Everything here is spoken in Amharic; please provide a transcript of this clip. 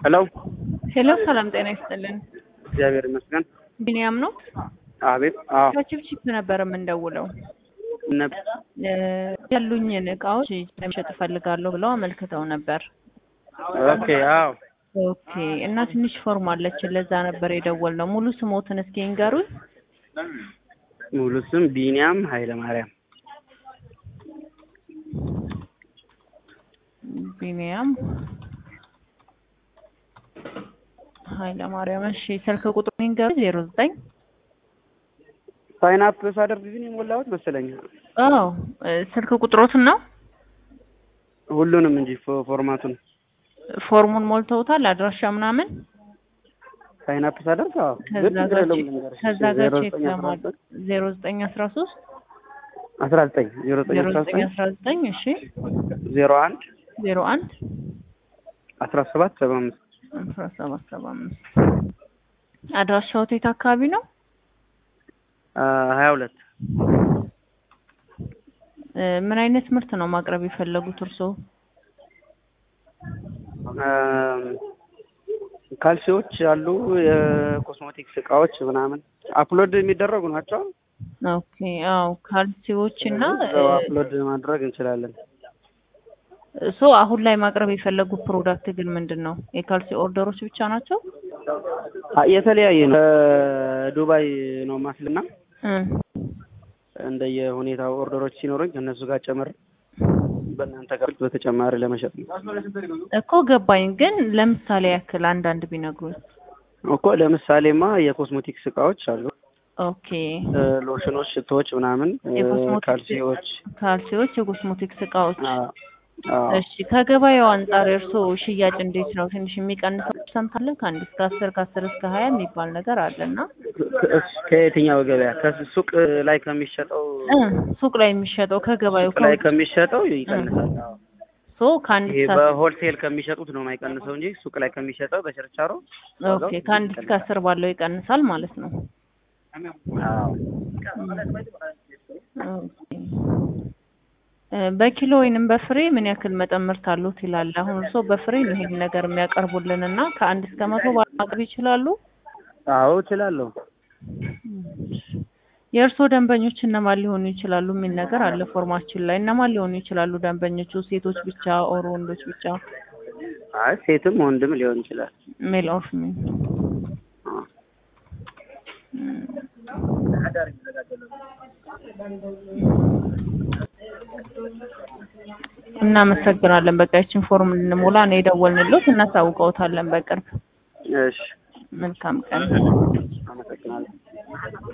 ሄሎ ሄሎ ሰላም ጤና ይስጥልን። እግዚአብሔር ይመስገን። ቢኒያም ነው። አቤት። አዎ ከቺፕቺፕ ነበር የምንደውለው። ነብ- እ ያሉኝን እቃዎች ለመሸጥ እፈልጋለሁ ብለው አመልክተው ነበር። ኦኬ። አዎ ኦኬ እና ትንሽ ፎርም አለችን ለዛ ነበር የደወልነው። ሙሉ ስሞትን እስኪ ንገሩኝ። ሙሉ ስም ቢኒያም ኃይለ ማርያም። ቢኒያም ኃይለ ማርያም። እሺ ስልክ ቁጥሩን ንገሩኝ። ዜሮ ዘጠኝ ሳይን አፕ ሳደርግ ግን የሞላሁት መሰለኝ አዎ እ ስልክ ቁጥሮትን ነው ሁሉንም እንጂ ፎ- ፎርማቱን ፎርሙን ሞልተውታል። አድራሻ ምናምን ሳይን አፕ ሳደርግ አዎ። ከዛ ግን ችግር ጋር የለውም ቼክ- ልንገርሽ። ከዛ ጋር ዜሮ ቼክ ዘጠኝ አስራ ለማድረግ ዘጠኝ ዜሮ ዘጠኝ አስራ ሶስት አስራ ዘጠኝ ዜሮ ዘጠኝ ዜሮ አስራ ዘጠኝ ዘጠኝ አስራ ዘጠኝ እሺ ዜሮ አንድ ዜሮ አንድ አስራ ሰባት ሰባ አምስት አስራ ሰባት ሰባ አምስት አድራሻው የት አካባቢ ነው? ሀያ ሁለት እ ምን አይነት ምርት ነው ማቅረብ የፈለጉት እርስዎ? ካልሲዎች አሉ፣ የኮስሞቲክስ እቃዎች ምናምን አፕሎድ የሚደረጉ ናቸው። ኦኬ አዎ ካልሲዎች እና እዛው አፕሎድ ማድረግ እንችላለን። ሶ አሁን ላይ ማቅረብ የፈለጉት ፕሮዳክት ግን ምንድን ነው? የካልሲ ኦርደሮች ብቻ ናቸው? አ- የተለያየ ነው። ከዱባይ ነው ማስልና እ እንደየ ሁኔታው ኦርደሮች ሲኖሩኝ ከእነሱ ጋር ጨምር በእናንተ ጋር በተጨማሪ ለመሸጥ ነው እኮ ገባኝ። ግን ለምሳሌ ያክል አንዳንድ ቢነግሩኝ። እኮ። ለምሳሌማ የኮስሞቲክስ እቃዎች አሉ፣ ኦኬ እ፣ ሎሽኖች፣ ሽቶዎች ምናምን፣ እ፣ የኮስሞቲክስ ካልሲዎች ካልሲዎች፣ የኮስሞቲክስ እቃዎች አ- አዎ። እሺ ከገበያው አንጻር እርስዎ ሽያጭ እንዴት ነው? ትንሽ የሚቀንሰው ፐርሰንት አለ? ከአንድ እስከ አስር ከአስር እስከ ሀያ የሚባል ነገር አለ እና ከ- እስ- ከየትኛው ገበያ ከሱቅ ላይ ከሚሸጠው እ ሱቅ ላይ የሚሸጠው ከገበያው ሱቅ ላይ ከሚሸጠው ይቀንሳል። አዎ። ሶ ከአንድ ይሄ እስከ በሆልሴል ከሚሸጡት ነው የማይቀንሰው እንጂ ሱቅ ላይ ከሚሸጠው በችርቻሮ ኦኬ ከአንድ እስከ አስር ባለው ይቀንሳል ማለት ነው። አዎ። ኦኬ እ በኪሎ ወይንም በፍሬ ምን ያክል መጠን ምርት አሉት ይላል። አሁን እርስዎ በፍሬ ነው ይሄን ነገር የሚያቀርቡልን እና ከአንድ እስከ መቶ ማቅረብ ይችላሉ? አዎ እችላለሁ። የእርስዎ ደንበኞች እነማን ሊሆኑ ይችላሉ የሚል ነገር አለ ፎርማችን ላይ። እነማን ሊሆኑ ይችላሉ ደንበኞቹ? ሴቶች ብቻ ኦር ወንዶች ብቻ? አይ ሴትም ወንድም ሊሆን ይችላል። ሜል ኦር ፊሜል? አዎ። እናመሰግናለን። በቃ ይችን ፎርም ልንሞላ ነው የደወልንሎት። እናሳውቀውታለን በቅርብ። እሺ መልካም ቀን። አመሰግናለሁ።